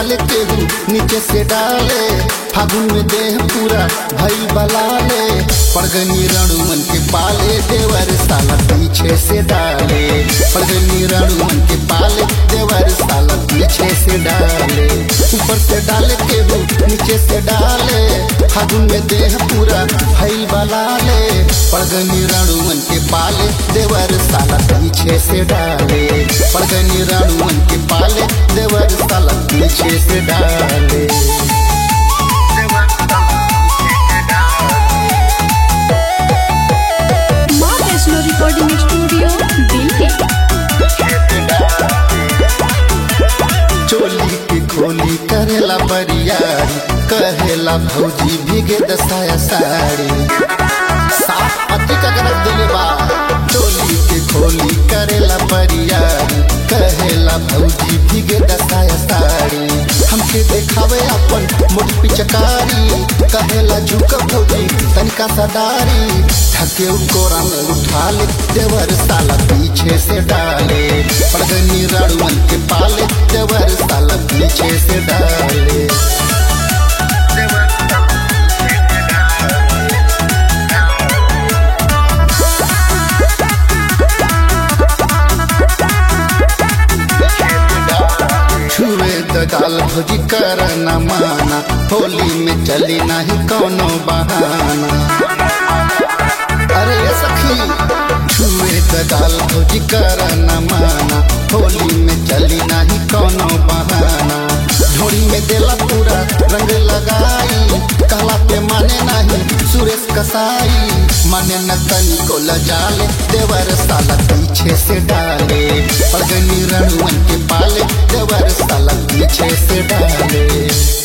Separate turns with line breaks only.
डाले केहू नीचे से डाले फागुन में देह पूरा भई बलाले पड़गनी रणुमन के पाले देवर साला पीछे से डाले पड़गनी रणुमन के पाले देवर साला पीछे से डाले ऊपर से डाले केहू नीचे से डाले फागुन में देह पूरा भई बलाले पड़गनी रणुमन के पाले देवर साला पीछे से डाले पड़गनी रणुमन के पाले देवर साला पीछे से डाले
माँ वैष्णो रिकॉर्डिंग स्टूडियो दिल्ली
चोली की खोली करेला बरियारी कहेला भौजी भीगे दसाया साड़ी साफ पति का गरज दिले बा चोली की खोली करेला बरियारी कहेला भौजी भीगे दसाया साड़ी हमके देखावे अपन मोट पिचकारी कहेला झुक भौजी तनिका सदारी थके कोरा में उठा ले देवर साला पीछे से डाले पड़गनी रणवन के पाले देवर साला पीछे से डाले छुए दगाल भोजी कर न माना होली में चली नहीं कोनो बहाना अरे ये सखी छुए दगाल भोजी कर न माना होली में चली नहीं कोनो बहाना ढोड़ी में देला पूरा रंग लगाई कहला पे माने नहीं सुरेश कसाई माने न तनी को लजाले देवर साला पीछे से डाले पड़गनी रणवन के पाले देवर साला पीछे से डाले